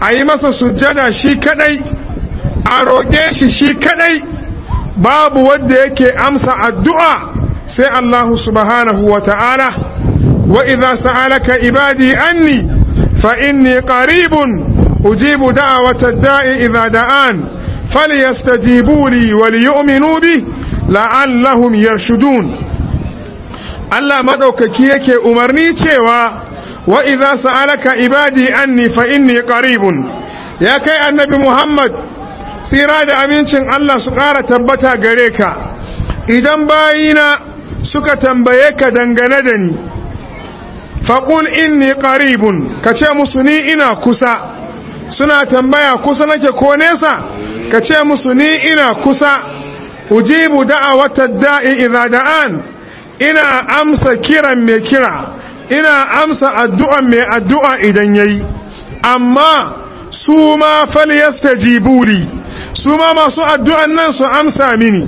a yi masa sujjada shi kadai a roƙe shi shi kadai babu wanda yake amsa addu'a sai Allahu subhanahu wa ta'ala wa idza sa'alaka ibadi anni fa inni qaribun ujibu da'wata ad-da'i idza da'an falyastajibu li wa liyu'minu bi la'allahum yarshudun Allah madaukaki yake umarni cewa wa idza sa'alaka ibadi anni fa inni qaribun ya kai annabi Muhammad tsira da amincin Allah su ƙara tabbata gare ka idan bayina suka tambaye ka dangane da ni faƙul inni qaribun ka ce musu ni ina kusa suna tambaya kusa nake ko nesa ka ce musu ni ina kusa ujibu da'awata da'i idza da'an ina amsa kiran mai kira ina amsa addu'an mai addu'a idan yayi amma su ma falyastajibu li su ma masu addu'an nan su amsa mini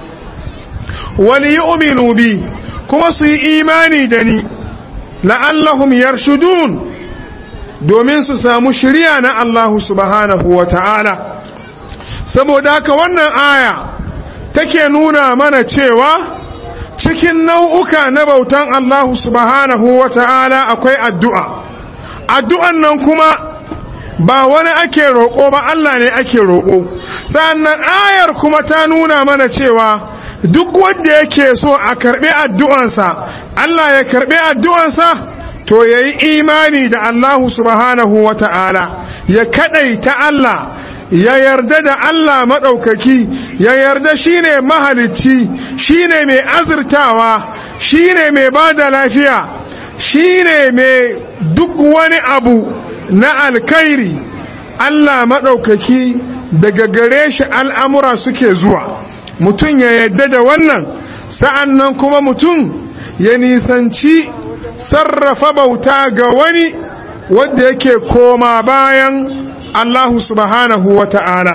wali yu'minu bi kuma su yi imani da ni la'allahum yarshudun domin su samu shirya na Allah subhanahu wa ta'ala saboda haka wannan aya take nuna mana cewa cikin nau'uka na bautan Allah subhanahu wa ta'ala akwai addu'a addu'an nan kuma ba wani ake roƙo ba Allah ne ake roƙo sannan ayar kuma ta nuna mana cewa duk wanda yake so a karɓi addu'ansa Allah ya karɓi addu'ansa to ya yi imani da Allah subhanahu wa ta'ala ya kaɗaita Allah ya yarda da Allah maɗaukaki ya yarda shi ne mahalicci shi ne mai azurtawa shi ne mai ba da lafiya shi ne mai duk wani abu na alkairi Allah maɗaukaki daga gare shi al'amura suke zuwa mutum ya yadda da wannan sa'an nan kuma mutum ya nisanci sarrafa bauta ga wani wadda yake koma bayan Allah subhanahu wa ta'ala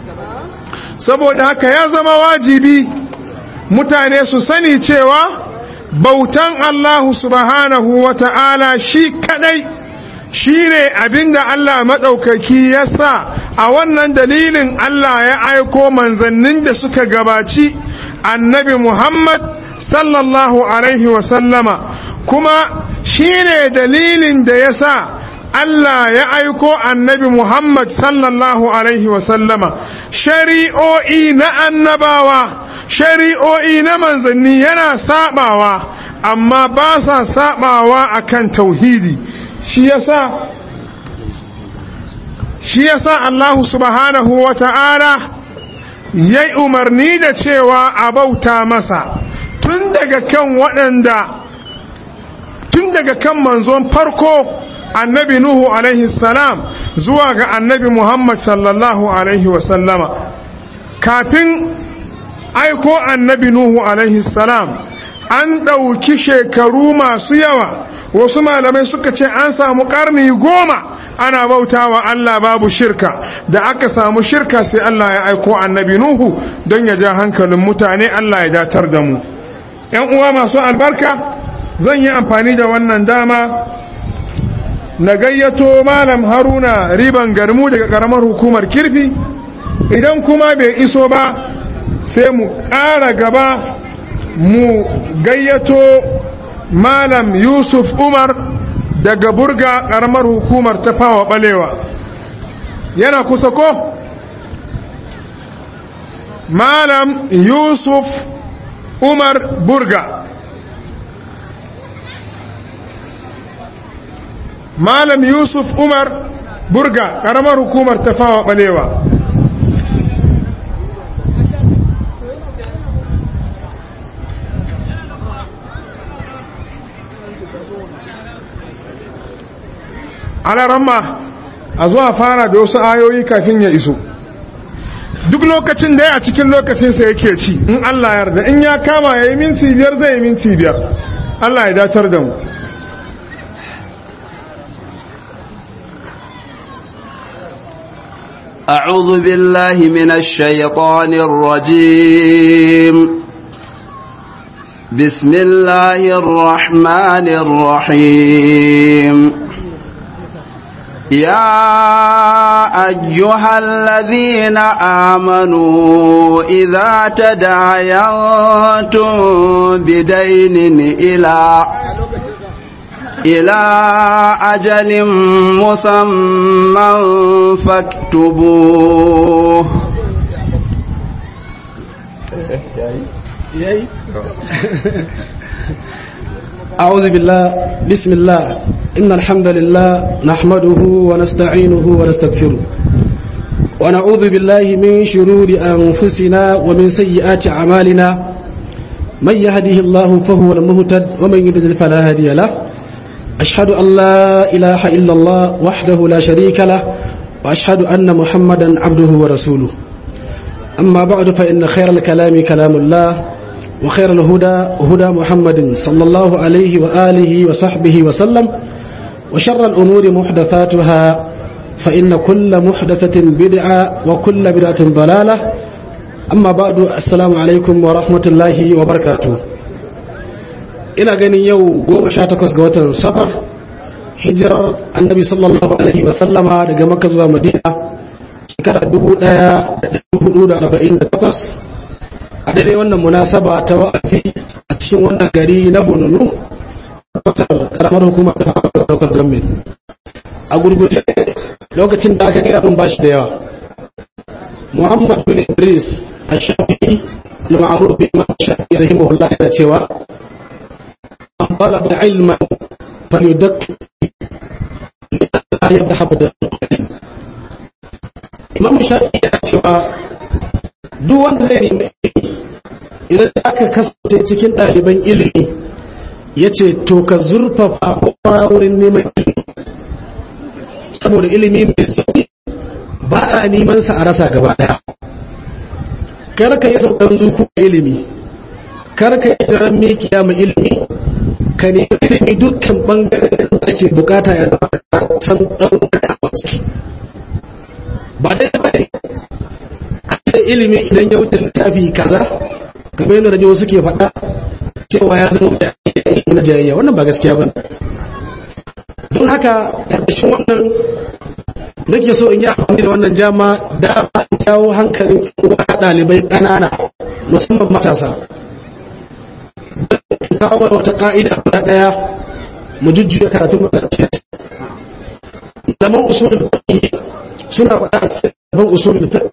saboda haka ya zama wajibi mutane su sani cewa bautan Allah subhanahu wa ta'ala shi kadai shi ne abinda Allah maɗaukaki ya sa a wannan dalilin Allah ya aiko manzannin da suka gabaci annabi Muhammad sallallahu Alaihi wasallama kuma shi ne dalilin da ya sa Allah ya aiko annabi Muhammad sallallahu Alaihi wasallama shari'o'i na annabawa shari'o'i na manzanni yana sabawa amma ba sa sabawa akan tauhidi shi yasa shi yasa Allah subhanahu wa ta'ala ya umarni da cewa a bauta masa tun daga kan waɗanda tun daga kan manzon farko annabi Nuhu alaihi salam zuwa ga annabi Muhammad sallallahu alaihi wasallama kafin aiko annabi Nuhu alaihi salam an ɗauki shekaru masu yawa wasu malamai suka ce an samu ƙarni goma ana bauta wa Allah babu shirka da aka samu shirka sai Allah ya aiko annabi Nuhu don ya ja hankalin mutane Allah ya datar da mu ‘yan uwa masu albarka zan yi amfani da wannan dama na gayyato malam haruna riban garmu daga ƙaramar hukumar kirfi idan kuma bai iso ba sai mu ƙara gaba mu gayyato malam yusuf umar daga burga karamar hukumar ta fawa balewa yana kusa ko malam yusuf umar burga malam yusuf umar burga karamar hukumar ta fawa balewa alaramma a zuwa fara da wasu ayoyi kafin ya iso duk lokacin da ya cikin lokacinsa yake ci in Allah yarda in ya kama ya yi minti biyar zai yi minti biyar Allah ya datar da mu أعوذ بالله من الشيطان الرجيم بسم الله الرحمن الرحيم يا أيها الذين آمنوا إذا تداينتم بدين إلى إلى أجل مسمى فاكتبوه أعوذ بالله بسم الله إن الحمد لله نحمده ونستعينه ونستغفره ونعوذ بالله من شرور أنفسنا ومن سيئات أعمالنا من يهده الله فهو المهتد ومن يضلل فلا هادي له أشهد أن لا إله إلا الله وحده لا شريك له وأشهد أن محمدا عبده ورسوله أما بعد فإن خير الكلام كلام الله وخير الهدى هدى محمد صلى الله عليه وآله وصحبه وسلم وشر الأمور محدثاتها فإن كل محدثة بدعة وكل بدعة ضلالة أما بعد السلام عليكم ورحمة الله وبركاته ina ganin yau goma sha takwas ga watan safar hijirar annabi sallallahu alaihi wasallama daga makka zuwa madina shekara dubu daya da dubu da arba'in da takwas a daidai wannan munasaba ta wa'azi a cikin wannan gari na bununu karamar hukumar da daukar gamin a gurguje lokacin da aka gaya abin bashi da yawa muhammad bin idris a shafi al-ma'ruf bi ma shafi rahimahullah yana cewa an talaba ilman falyudakki la yadhhab da imam shafi yana cewa duk wanda zai nemi idan aka kasance cikin ɗaliban ilimi ya ce to ka zurfafa kwara wurin neman ilimi saboda ilimi mai tsaye ba a neman sa a rasa gaba ɗaya kar ka yi sauƙan zuku ilimi kar ka yi daren mikiya mai ilimi ka nemi ilimi dukkan ɓangaren da ake bukata ya zama san ɗan a ciki ba dai ba ne da ilimi idan ya wuce littafi kaza kamar yadda rajo suke faɗa cewa ya zama da na jayayya wannan ba gaskiya ba don haka ƙarƙashin wannan nake so in yi amfani da wannan jama da jawo hankalin uwa ɗalibai ƙanana musamman matasa kawo wata ƙa'ida guda ɗaya mu jujjuya karatun makarfi zaman usulul fiqh suna faɗa a cikin zaman usulul fiqh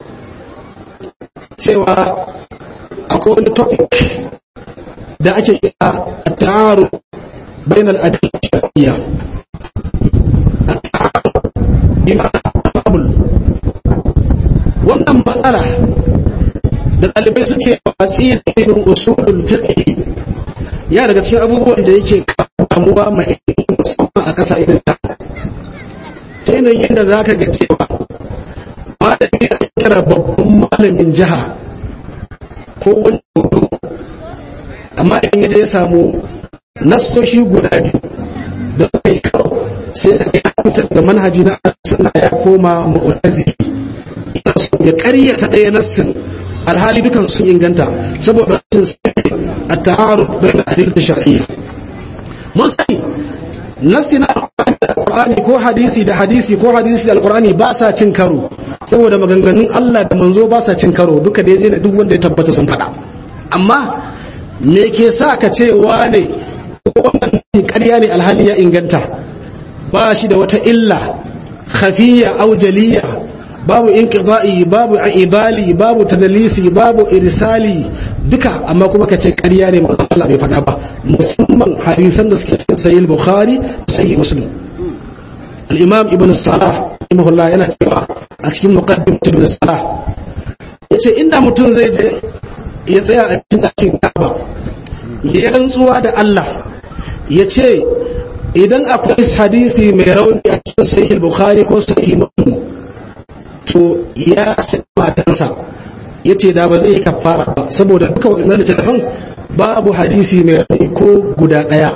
cewa akwai wani topic da ake kira a ta'aru bayan al'adar shari'a a ta'aru imamul wannan matsala da ɗalibai suke watsi da irin usulul fiqh ya daga cikin abubuwan da yake kamuwa mai musamman a ƙasa idan ta ta yanayin da za ka ga cewa malami a kira babban malamin jiha ko wani hudu amma in yadda ya samu nasoshi guda biyu da kai kawo sai da ya fitar da manhaji na suna ya koma mu'tazi ina so ya karyata ɗaya nassin alhali dukan sun inganta saboda sun sai a ta'aruf bayan adilta shar'iyya mun sani nassi na alqur'ani ko hadisi da hadisi ko hadisi da alqur'ani ba sa cin karo saboda maganganun Allah da manzo ba sa cin karo duka da yaje duk wanda ya tabbata sun faɗa amma me ke sa ka ce wane wannan ƙarya ne alhali ya inganta ba shi da wata illa khafiyya aw jaliyya babu inqida'i babu ibali babu tadlisi babu irsali duka amma kuma ka ce ƙarya ne manzo Allah bai faɗa ba musamman hadisan da suke cikin sahih bukhari sahih muslim al-imam ibn salah rahimahullah yana cewa a cikin muqaddimat ibn salah yace inda mutum zai je ya tsaya a cikin ɗakin Ka'aba ya rantsuwa da Allah ya ce idan akwai hadisi mai rauni a cikin sahih bukhari ko sahih muslim to ya sai matansa ya ce da ba zai kafara ba saboda duka waɗannan littattafan babu hadisi mai rauni ko guda ɗaya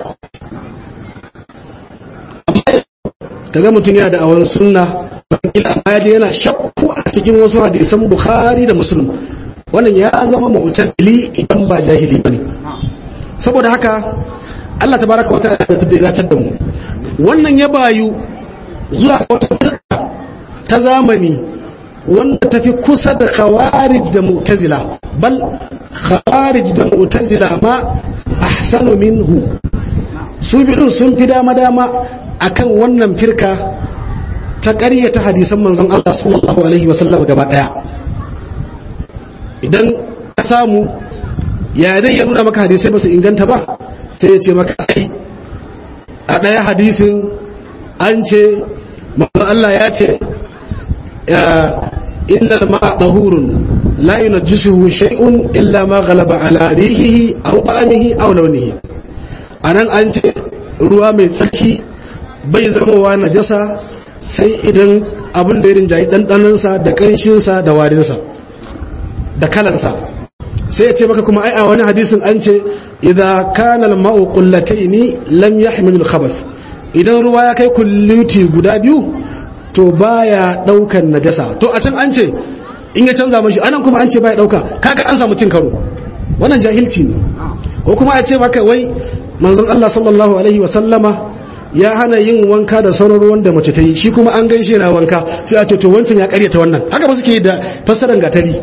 amma kaga mutum yana da awon sunna wakila amma ya je yana shakku a cikin wasu hadisan bukhari da muslim wannan ya zama mu'tazili idan ba jahili bane saboda haka Allah tabaraka wa ta'ala ta dace da mu wannan ya bayu zuwa wata ta ta zamani wanda tafi kusa da khawarij da mu'tazila bal khawarij da mu'tazila ma ahsanu minhu su bidun sun fi dama dama akan wannan firka ta ƙaryata hadisan manzon Allah sallallahu alaihi wasallam gaba daya idan ka samu ya zai ya nuna maka hadisai ba su inganta ba sai ya ce maka ai a ɗaya hadisin an ce manzon Allah ya ce inna ma tahurun la yunajjisuhu shay'un illa ma ghalaba ala rihihi aw ta'amihi aw lawnihi anan an ce ruwa mai tsarki bai zamowa najasa sai idan abin da ya rinjayi ɗanɗanansa da ƙanshinsa da warinsa da kalansa sai ya ce maka kuma ai a wani hadisin an ce idan kana al-ma'u qullataini lam yahmil al-khabas idan ruwa ya kai kulluti guda biyu to baya daukan najasa to a can an ce in ya canza mashi anan kuma an ce baya dauka kaga an samu cin karo wannan jahilci ne ko kuma a ce maka wai manzon Allah sallallahu alaihi wa sallama ya hana yin wanka da sauran ruwan da mace ta yi shi kuma an gaishe na wanka sai a ce to wancan ya karyata wannan haka ba suke da fassarar gatari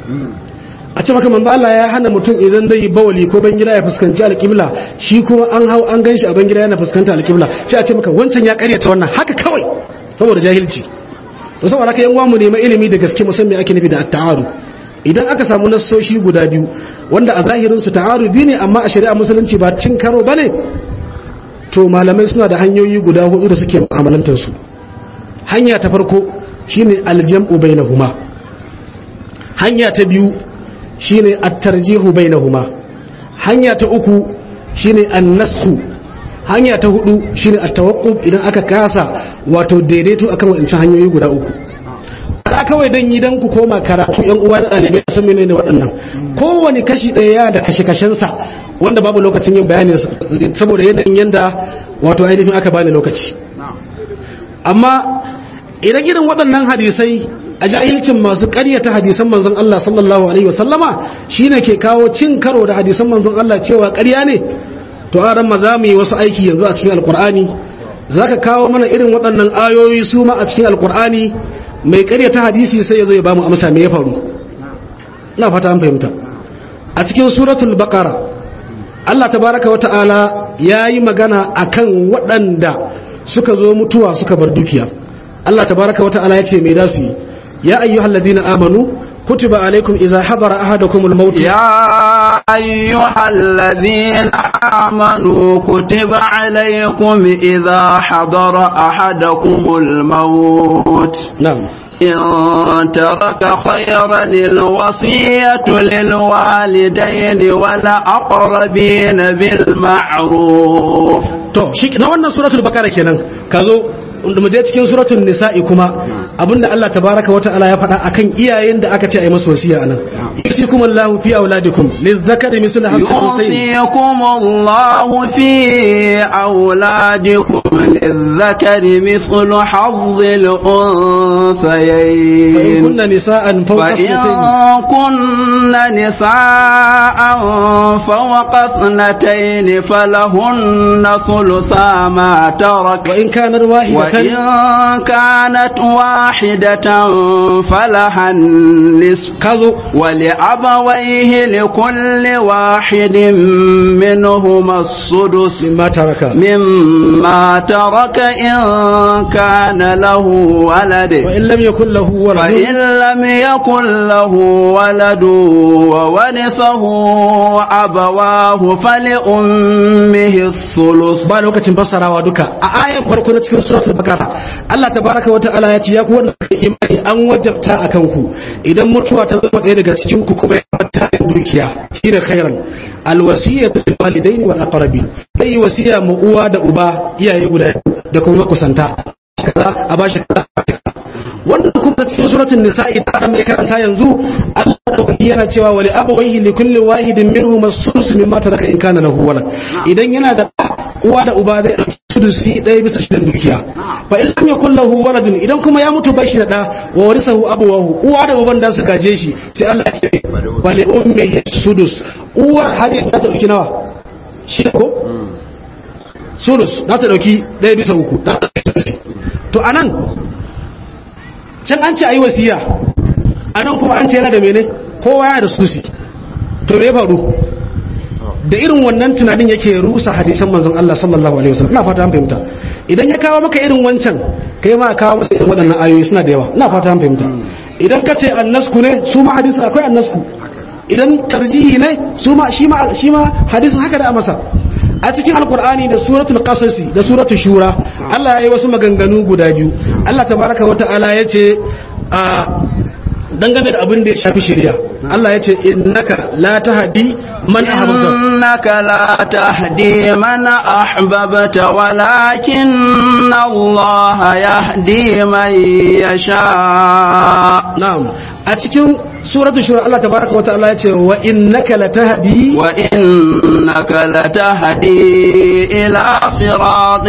a ce maka manzo Allah ya hana mutum idan zai yi bawali ko ban gida ya fuskanci alƙibla shi kuma an hau an ganshi a ban gida yana fuskanta alƙibla sai a ce maka wancan ya karyata wannan haka kawai saboda jahilci to saboda haka yan uwa mu nemi ilimi da gaske musamman ake nufi da at-ta'arud idan aka samu nassoshi guda biyu wanda a zahirin su ta'arudi ne amma a shari'a musulunci ba cin karo bane to malamai suna da hanyoyi guda hudu da suke mu'amalantar su hanya ta farko shine aljam'u bainahuma hanya ta biyu shine at-tarjihu bainahuma hanya ta uku shine an-nasxu hanya ta hudu shine at-tawaqquf idan aka kasa wato daidaito akan wadancan hanyoyi guda uku ka kawai dan yi dan ku koma karatu yan uwa da dalibai san menene waɗannan kowane kashi ɗaya da kashe kashensa wanda babu lokacin yin bayanin saboda yanayin yanda wato ainihin aka bani lokaci amma idan irin waɗannan hadisai a jahilcin masu ƙaryata hadisan manzon Allah sallallahu alaihi wasallama shine ke kawo cin karo da hadisan manzon Allah cewa ƙarya ne to a ran maza mu yi wasu aiki yanzu a cikin alkur'ani zaka kawo mana irin waɗannan ayoyi su ma a cikin alkur'ani mai ƙaryata hadisi sai ya zo ya bamu amsa me ya faru ina fata an fahimta a cikin suratul baqara Allah tabaraka wa ta'ala yayi magana akan waɗanda suka zo mutuwa suka bar dukiya Allah tabaraka wa ta'ala ya ce me da su yi يا أيها الذين آمنوا كتب عليكم إذا حضر أحدكم الموت يا أيها الذين آمنوا كتب عليكم إذا حضر أحدكم الموت نعم إن ترك خيرا الوصية للوالدين والأقربين بالمعروف to shi na wannan suratul bakara kenan ka zo mu je cikin suratul nisa'i kuma abinda Allah tabaraka wa ta'ala ya faɗa akan iyayen da aka ce ayi masu wasiya anan yusikum Allah fi auladikum lizzakari mislu hadhihi يوصيكم الله في أولادكم للذكر مثل حظ الأنثيين كن نساء فوق فإن اثنتين كن نساء فوق اثنتين فلهن ثلثا ما ترك وإن كان واحدة وإن كانت واحدة فلها النصف كذو ولأبويه لكل واحد منهما السدس مما ترك مما ترك إن كان له ولد وإن لم يكن له ولد فإن لم يكن له ولد وورثه أبواه فلأمه الثلث ba lokacin fassarawa duka a ayan farko na cikin suratul bakara Allah tabaraka wa ta'ala ya ce ya ku wanda kuka yi imani an wajabta akan ku idan mutuwa ta zama ɗaya daga cikin ku kuma ya mata dukiya shine khairan alwasiyatu lil walidaini wal aqrabin kai wasiya mu uwa da uba iyaye guda biyu da kuma kusanta kaza a bashi kaza wannan kuma cikin suratul nisa'i ta mai karanta yanzu Allah madaukaki yana cewa wali abawaihi li kulli wahidin minhum as-sudus mimma taraka in kana lahu walad idan yana da uwa da uba zai dauki sudusi ɗaya bisa shidan dukiya fa in lam yakul lahu waladun idan kuma ya mutu bashi da da wa warisahu abawahu uwa da uban da su gaje shi sai Allah ya ce wali ummihi sudus uwar hadi ta dauki nawa shi ko sudus za ta dauki ɗaya bisa uku to anan can an ce ayi wasiya anan kuma an ce yana da mene kowa yana da susi to me ya faru da irin wannan tunanin yake rusa hadisan manzon Allah sallallahu alaihi wasallam ina fata an fahimta idan ya kawo maka irin wancan kai ma kawo masa irin waɗannan ayoyi suna da yawa ina fata an fahimta idan ka ce annasku ne su ma hadisi akwai annasku idan tarjihi ne su ma shi ma shi ma hadisin haka da masa a cikin alkur'ani da suratul qasasi da suratul shura Allah ya yi wasu maganganu guda biyu Allah tabaraka wa ta'ala ya ce a dangane da abin da ya shafi shari'a Allah ya ce innaka la tahdi man ahbabta إنك لا تهدي من أحببت ولكن الله يهدي من يشاء na'am a cikin suratul shura Allah tabaraka wa ta'ala ya ce wa innaka la tahdi وإنك لتهدي إلى صراط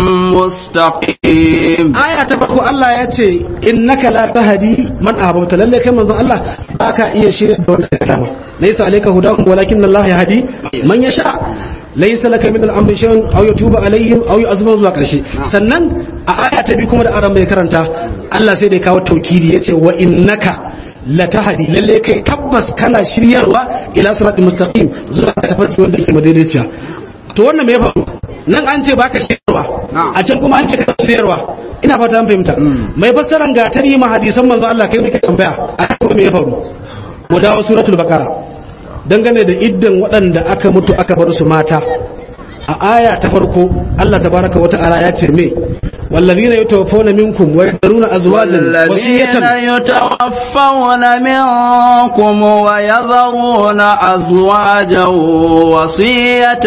مستقيم aya ta farko Allah ya ce innaka la tahdi man ahbabta lalle kai manzon Allah baka iya shirya da wanda ka dama laysa alayka hudahum walakin Allah yahdi man yasha laysa laka min al-amri shay'un aw yatuba alaihim aw yu'adhibuhum zuwa karshe sannan a aya ta bi kuma da aran bai karanta Allah sai da ya kawo taukidi yace wa innaka la tahdi lalle kai tabbas kana shiryarwa ila siratal mustaqim zuwa ka tafarki wanda yake madaidaiciya to wannan me ya faru nan an ce baka shiryarwa a can kuma an ce kana shiryarwa ina fata an fahimta mai fassaran gatari ma hadisan manzo Allah kai ne ka tambaya a kuma me ya faru mu dawo suratul baqara dangane da iddan waɗanda aka mutu aka bar su mata a aya ta farko Allah tabaraka wa ta'ala ya ce me wallazina yatawaffawna minkum wa yadruna azwajan والذين wasiyatan يتوفون منكم ويذرون أزواجا وصية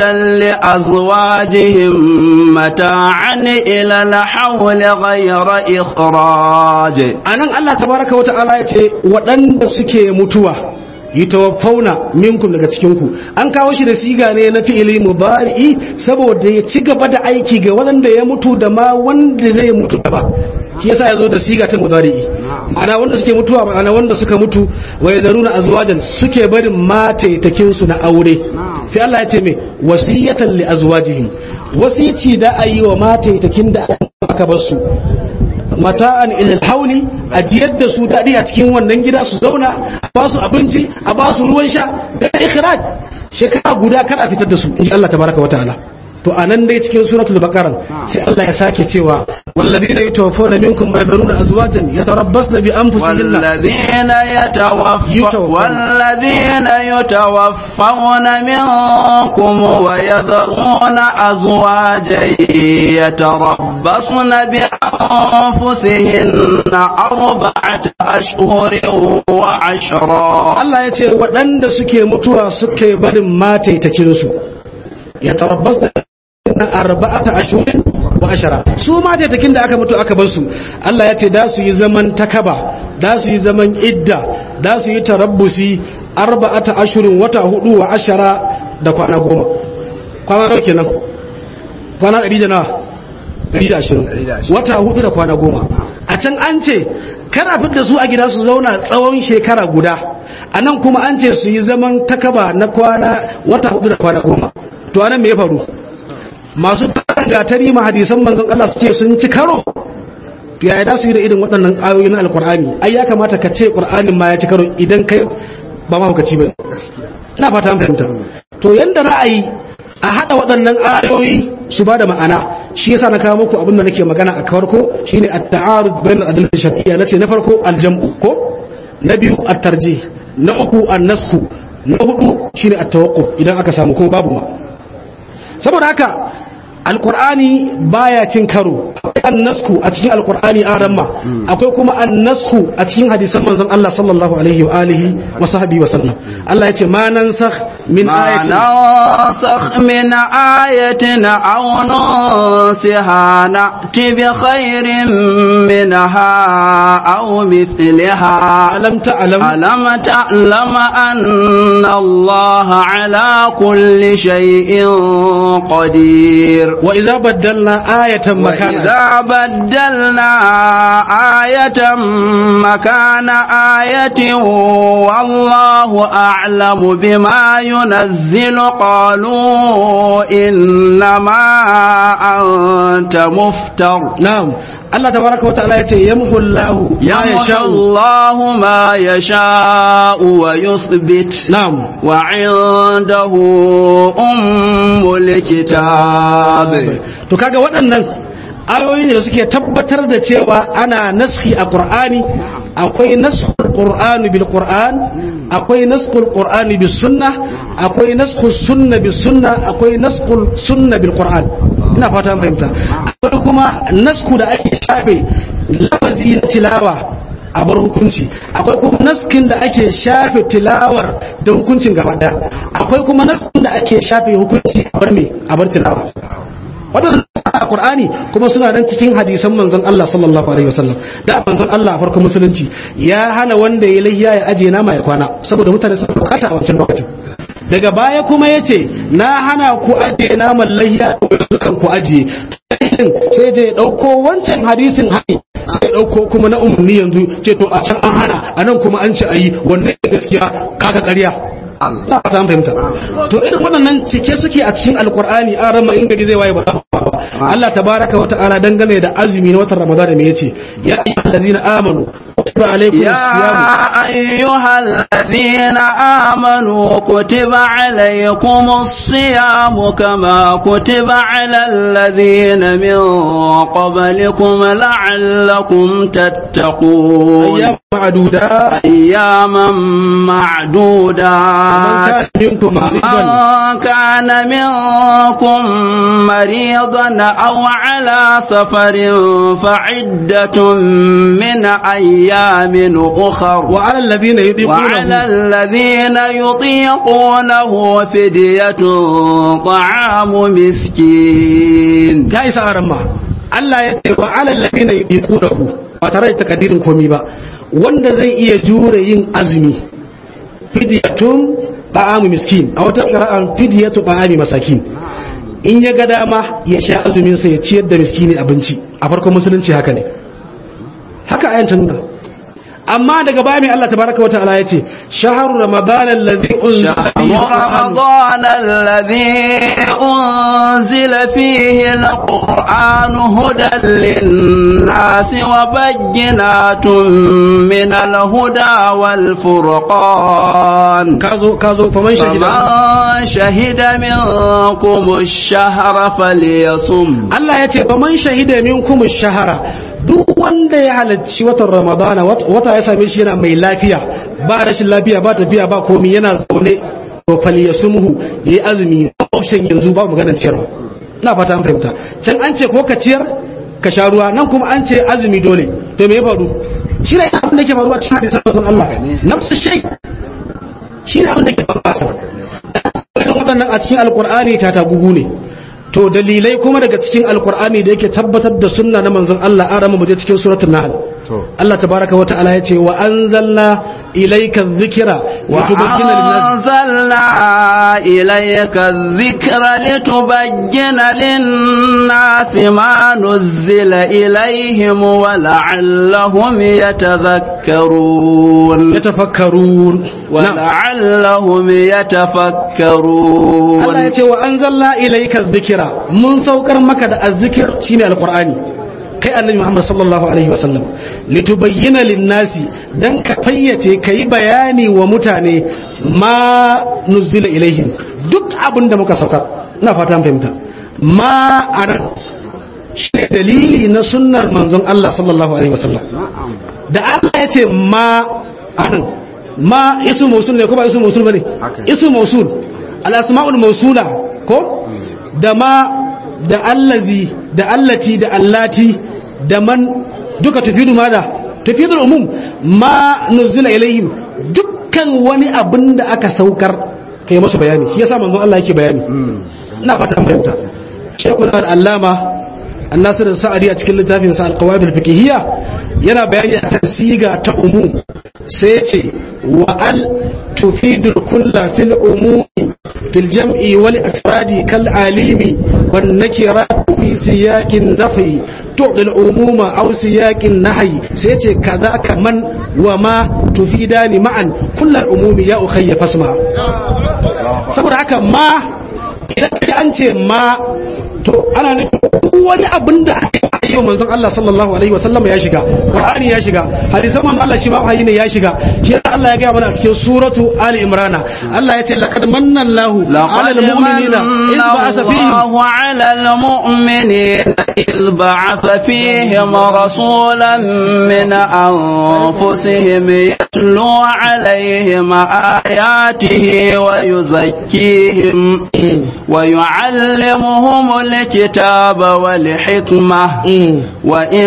لأزواجهم متاعا إلى الحول غير إخراج anan Allah tabaraka wa ta'ala ya ce waɗanda suke mutuwa yatawaffauna minkum daga cikin ku an kawo shi da siga ne na fi'ili mudari'i saboda ya ci gaba da aiki ga wanda ya mutu da ma wanda zai mutu da ba shi yasa ya zo da siga ta mudari'i ma'ana wanda suke mutuwa ma'ana wanda suka mutu wa yadharuna azwajan suke barin mataitakin su na aure sai Allah ya ce me wasiyatan li azwajihim wasici da ayi wa mataitakin da aka bar su mata'an ilal hauli a jiyar da su daɗi a cikin wannan gida su zauna a ba su abinci a ba su ruwan sha da ikhraj shekara guda kar a fitar da su insha Allah tabaraka wa ta'ala to anan dai cikin suratul baqara sai Allah ya sake cewa walladheena yatawaffawna minkum wa yadhuruna azwajan yatarabbasna bi anfusihinna والذين يتوفى يتوفون. والذين يتوفون منكم ويذرون أزواجا يتربصن بأنفسهن أربعة أشهر وعشرا Allah ya ce waɗanda suke mutuwa suke barin mataitakinsu ya tarabbas da na arba'ata ashirin wa ashara su mataitakin da aka mutu aka bar su Allah ya ce da su yi zaman takaba da su yi zaman idda da su yi tarabbusi arba'ata ashirin wata hudu wa ashara da kwana goma kwana nawa kenan kwana ɗari da nawa ɗari da ashirin wata hudu da kwana goma a can an ce kana fitar su a gida su zauna tsawon shekara guda a nan kuma an ce su yi zaman takaba na kwana wata hudu da kwana goma to anan me ya faru masu gatari ma hadisan manzon Allah su ce sun ci karo yaya da su yi da irin waɗannan ayoyi na alkur'ani ai ya kamata ka ce qur'anin ma ya ci karo idan kai ba ma hukaci ba ina fata an fahimta to yanda ra'ayi a hada waɗannan ayoyi su ba da ma'ana shi yasa na kawo muku abin da nake magana a farko shine at-ta'arud bain al-adillati shar'iyya nace na farko al-jam'u ko na biyu at-tarjih na uku an-nasxu na hudu shine at-tawaqquf idan aka samu ko babu ma saboda haka alkur'ani baya cin karo akwai annasku a cikin alkur'ani a ramma akwai kuma annasku a cikin hadisan manzon Allah sallallahu alaihi wa alihi wa sahbihi wa sallam Allah ya ce ma nansakh min ما ayatin ننسخ من آية أو ننسها نأتي بخير منها أو مثلها alam ta'lam ألم تعلم أن الله على كل شيء قدير wa idza baddalna ayatan makana وإذا بدلنا آية مكان آية والله أعلم بما ينزل قالوا إنما أنت مفتر na'am Allah tabaraka wa ta'ala yace yamhu Allahu ma يمحو yasha'u الله ما يشاء ويثبت na'am وعنده أم الكتاب to kaga waɗannan ayoyi ne da suke tabbatar da cewa ana naski a Qur'ani akwai naskul Qur'ani bil Qur'an akwai naskul Qur'ani bis sunna akwai naskul sunna bis sunna akwai naskul sunna bil Qur'an ina fata an fahimta akwai kuma nasku da ake shafe lafazi na tilawa a bar hukunci akwai kuma naskin da ake shafe tilawar da hukuncin gaba daya akwai kuma naskin da ake shafe hukunci a bar me a bar tilawa waɗannan a Qur'ani kuma suna nan cikin hadisan manzon Allah sallallahu alaihi wasallam da manzon Allah a farkon musulunci ya hana wanda ya lahiya ya aje nama ya kwana saboda mutane suna bukata a wancan lokacin daga baya kuma yace na hana ku aje naman lahiya kan ku aje sai je ya dauko wancan hadisin hani sai ya dauko kuma na umarni yanzu ce to a can an hana a nan kuma an ce ayi wannan gaskiya kaga ƙarya na fata an fahimta to irin waɗannan cike suke a cikin alkur'ani an rama in gari zai waye ba Allah tabaraka wa ta'ala dangane da azumi na watan ramadan me yace ya ayyuhal ladina amanu kutiba alaykum يا أيها الذين آمنوا كتب عليكم الصيام كما كتب على الذين من قبلكم لعلكم تتقون ayyam ma'duda أياما man معدودات kana minkum maridan من كان منكم مريضا أو على سفر فعدة من أيام أخر wa 'ala alladhina وعلى yudiqunahu الذين يطيقونه فدية طعام مسكين ya isa aran ma Allah ya ce wa 'ala alladhina yudiqunahu ba tare da takaddirin komai ba wanda zai iya jure yin azumi fidyatun ta'amu miskin a wata qira'an fidyatu ta'ami masakin in ya ga dama ya sha azumin sa ya ciyar da miskini abinci a farkon musulunci haka ne haka ayan ta nuna amma daga baya mai Allah tabaraka wata'ala ya ce shahru ramadan alladhi unzila fihi شهر al-Qur'an رمضان الذي أنزل فيه القرآن هدى للناس وبينات من الهدى والفرقان kazo kazo faman shahida فمن شهد منكم الشهر فليصم Allah ya ce faman shahida minkum ash-shahara duk wanda ya halarci watan ramadana wat- wata ya same shi yana mai lafiya ba rashin lafiya ba tafiya ba komi yana zaune to falyasumhu yayi azumi option yanzu ba maganar ciyarwa ina fata an fahimta can an ce ko ka ciyar ka sha ruwa nan kuma an ce azumi dole to me ya faru shi ne abin da ke faruwa cikin hadisan manzon Allah nafsu shay shi ne abin da ke faruwa irin waɗannan a cikin alkur'ani ta tagugu ne to dalilai kuma daga cikin alkur'ani da yake tabbatar da sunna na manzon Allah an rama muje cikin suratul nahl Allah tabaraka wa ta'ala yace wa anzalna ilayka dhikra wa tubayyana lin-nas وأنزلنا إليك الذكر لتبين للناس ما نزل إليهم ولعلهم يتذكرون yatafakkarun na'am ولعلهم يتفكرون Allah yace wa anzalna ilayka dhikra mun saukar maka da azzikir shine alqur'ani kai annabi Muhammad sallallahu alaihi wasallam litubayyana lin-nasi dan ka fayyace kai bayani wa mutane ma nuzila ilaihim duk abin da muka saukar ina fata an fahimta ma anan shine dalili na sunnar manzon Allah sallallahu alaihi wasallam da Allah ya ce ma anan ma isu mausul ne ko ba isu mausul bane isu mausul al asmaul mausula ko da ma da allazi da allati da allati da man duka tufidu ma da tufidu umum ma nuzila ilaihim dukkan wani abin da aka saukar kai masu bayani shi yasa manzon Allah yake bayani ina fata an fahimta shekul al-allama annasir sa'adi a cikin littafin sa al-qawaid al-fiqhiyya yana bayani akan siga ta umum sai ce wa al tufidu kulla fil umumi fil jam'i wal afradi kal alimi wan nakira fi siyaqin nafi tu'dil umuma aw siyaqin nahyi sai ce kaza kaman wa ma tufidani ma'an kullal umumi ya ukhayya fasma saboda haka ma idan ka an ce ma to ana nufin wani abin da aka yi wa manzon Allah sallallahu alaihi wasallam ya shiga Qur'ani ya shiga hadisan manzon Allah shi ma wahayi ne ya shiga shi yasa Allah ya ga mana a cikin suratu Ali Imran Allah ya ce laqad manna Allahu 'ala al-mu'minina idh ba'atha fihim الله على المؤمنين إذ بعث فيهم رسولا من أنفسهم يتلو عليهم آياته ويزكيهم ويعلمهم الكتاب والحكمة وإن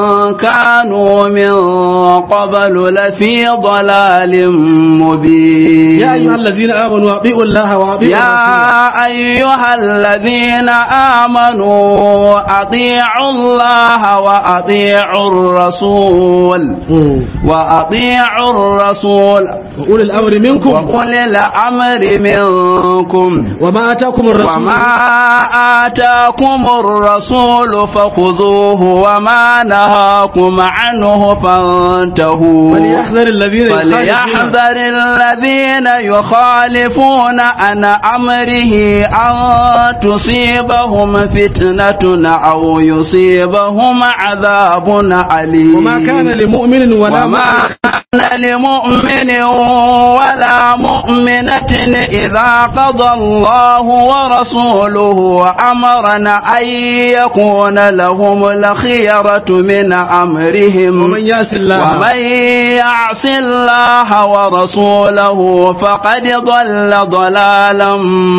كانوا من قبل لفي ضلال مبين يا أيها الذين آمنوا أطيعوا الله وأطيعوا الرسول يا أيها الذين آمنوا أطيعوا الله وأطيعوا الرسول وأطيعوا الرسول وأولي الأمر منكم وأولي الأمر منكم وما آتاكم الرسول وما آتاكم الرسول فخذوه وما نهاكم عنه فانتهوا فليحذر الذين يخالفون فليحذر الذين يخالفون عن أمره أن تصيبهم فتنة أو يصيبهم عذاب أليم وما كان لمؤمن ولا وما مؤمن كان لمؤمن ولا مؤمنة إذا قضى الله ورسوله أمرنا أن يكون لهم الخيرة من أمرهم ومن يعص الله ومن يعص الله ورسوله فقد ضل ضلالا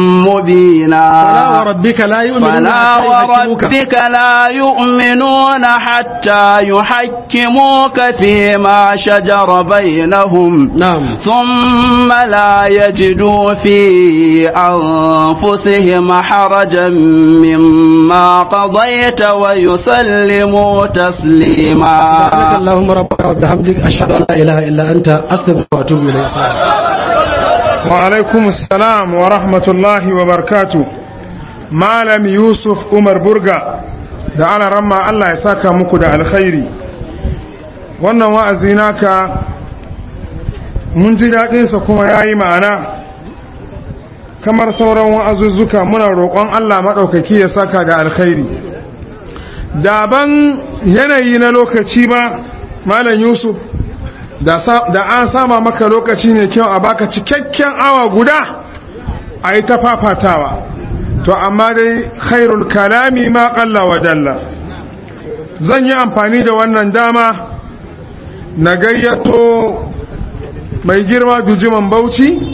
مبينا فلا وربك لا يؤمنون فلا حتى يحكموك وربك لا يؤمنون حتى يحكموك فيما شجر بينهم نعم ثم لا يجدوا في أنفسهم حرجا مما قضيت ويسلموا سبحانك تسليما اللهم ربك وبحمدك أشهد أن لا إله إلا أنت أستغفرك وأتوب إليك وعليكم السلام ورحمة الله وبركاته malam yusuf umar burga da ana ramma allah ya saka muku da alkhairi wannan wa'azi naka mun ji daɗinsa kuma ya yi ma'ana kamar sauran wa'azuzzuka muna roƙon allah maɗaukaki ya saka da alkhairi daban yanayi na lokaci ba malam yusuf da sa- da an sama maka lokaci ne kyau a baka cikakken awa guda a yi ta fafatawa to amma dai khairul kalami ma qalla wa dalla zan yi amfani da wannan dama na gayyato mai girma dujiman bauchi